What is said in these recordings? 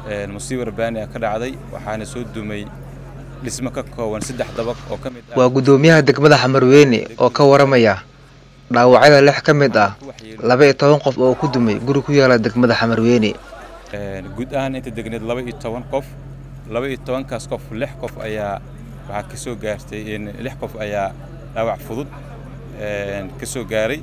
musiibo rabbaani ah ka dhacday waxaana soo dumay dhismo ka kooban saddex dabaq oo ka mid waa guddoomiyaha degmada xamarweyne oo ka waramaya dhaawacyada lix ka mid ah laba iyo toban qof oo ku dumay guri ku yaala degmada xamarweyne guud ahaan inta degneed laba iyo toban qof laba iyo tobankaas qof lix qof ayaa waxaa ka soo gaartay lix qof ayaa dhaawac fudud ka soo gaaray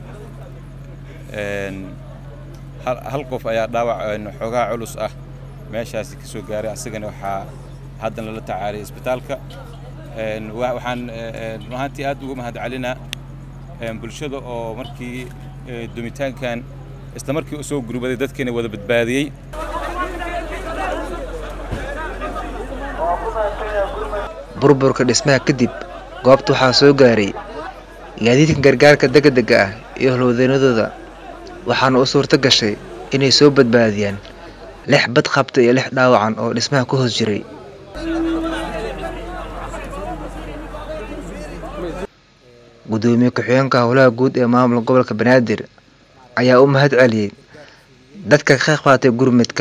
hal qof ayaa dhaawac xoogaa culus ah meeshaasi ka soo gaaray asagana waxaa haddan lala tacaaliyay isbitaalka waxaan runahaantii aad uga mahad celinaa bulshada oo markii dumitaankan isla markii u soo gurbaday dadkiina wada badbaadiyey burburka dhismaha kadib goobta waxaa soo gaaray gaadiidka gargaarka degdega ah iyo howlwadeennadooda waxaana u suurto gashay inay soo badbaadiyaan lix bad qabta iyo lix dhaawacan oo dhismaha ku hoos jiray guddoomiye ku-xigeenka howlaha guud ee maamulka gobolka banaadir ayaa u mahad celiyey dadka ka qayb qaatay gurmudka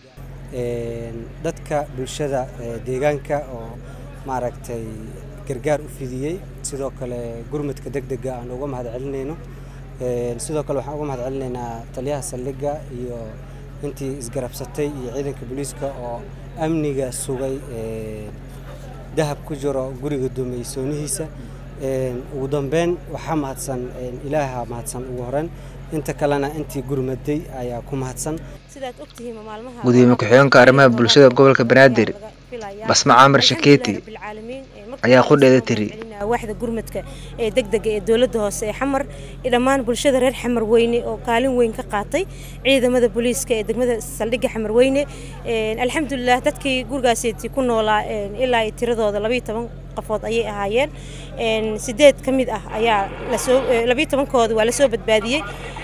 dadka bulshada deegaanka oo maaragtay gargaar u fidiyey sidoo kale gurmudka degdega aan uga mahad celinayno sidoo kale waxaan uga mahad celinaynaa taliyaha saldhigga iyo intii isgarabsatay iyo ciidanka booliiska oo amniga sugay dahab ku jiro guriga duumeysoonihiisa ugu dambeyn waxaa mahadsan ilaaha mahadsan ugu horeyn inta kalena intii gurmaday ayaa ku mahadsan gudoomiye ku-xigeenka arrimaha bulshada gobolka banaadir basma caamir shakeeti ayaa qudheeda tiri waaxda gurmadka ee degdega ee dowladda hoose ee xamar iyo dhammaan bulshada reer xamar weyne oo kaalin weyn ka qaatay ciidamada booliiska ee degmada saldhigga xamar weyne alxamdulilah dadkii gurigaaseti ku noolaa ilaa iyo tiradooda labayo toban qofood ayay ahaayeen sideed ka mid ah ayaa lasoo labayo tobankooda waa lasoo badbaadiyey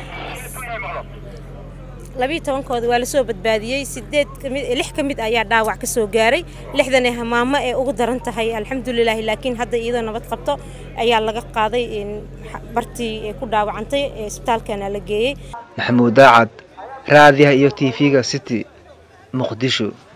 labiyo tobankooda waa lasoo badbaadiyey sideed kamid lix ka mid ayaa dhaawac ka soo gaaray lixdan ee hamaamo ee ugu daran tahay alxamdulilaahi laakiin hadda iyadoo nabad qabto ayaa laga qaaday bartii ee ku dhaawacantay ee isbitaalkana la geeyey maxamuud daacad raadiyaha iyo tv-ga city muqdisho